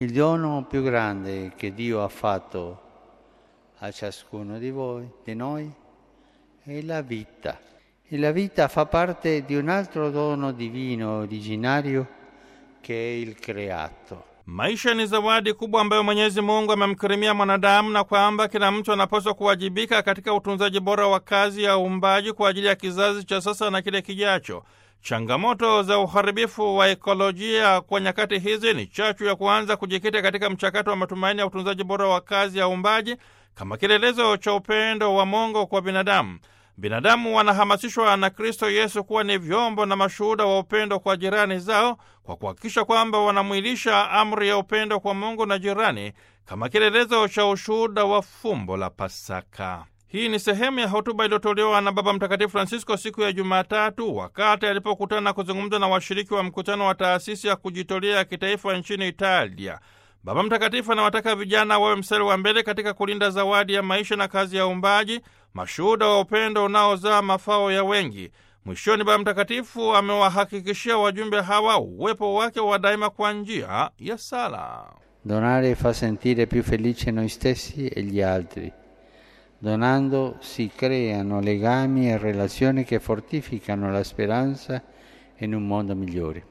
Il dono più grande che Dio ha fatto a ciascuno di voi, di noi, è la vita. E la vita fa parte di un altro dono divino originario che è il creato. Maisha ni zawadi kubwa ambayo Mwenyezi Mungu amemkirimia mwanadamu na kwamba kila mtu anapaswa kuwajibika katika utunzaji bora wa kazi ya uumbaji kwa ajili ya kizazi cha sasa na kile kijacho. Changamoto za uharibifu wa ekolojia kwa nyakati hizi ni chachu ya kuanza kujikita katika mchakato wa matumaini ya utunzaji bora wa kazi ya uumbaji kama kielelezo cha upendo wa Mungu kwa binadamu. Binadamu wanahamasishwa na Kristo Yesu kuwa ni vyombo na mashuhuda wa upendo kwa jirani zao kwa kuhakikisha kwamba wanamwilisha amri ya upendo kwa Mungu na jirani kama kielelezo cha ushuhuda wa fumbo la Pasaka. Hii ni sehemu ya hotuba iliyotolewa na Baba Mtakatifu Francisco siku ya Jumatatu wakati alipokutana kuzungumza na washiriki wa mkutano wa taasisi ya kujitolea ya kitaifa nchini Italia. Baba Mtakatifu anawataka vijana wawe mstari wa mbele katika kulinda zawadi ya maisha na kazi ya uumbaji, mashuhuda wa upendo unaozaa mafao ya wengi. Mwishoni, Baba Mtakatifu amewahakikishia wajumbe hawa uwepo wake wa daima kwa njia ya sala. Donare fa sentire più felice noi stessi e gli altri. Donando si creano legami e relazioni che fortificano la speranza in un mondo migliore.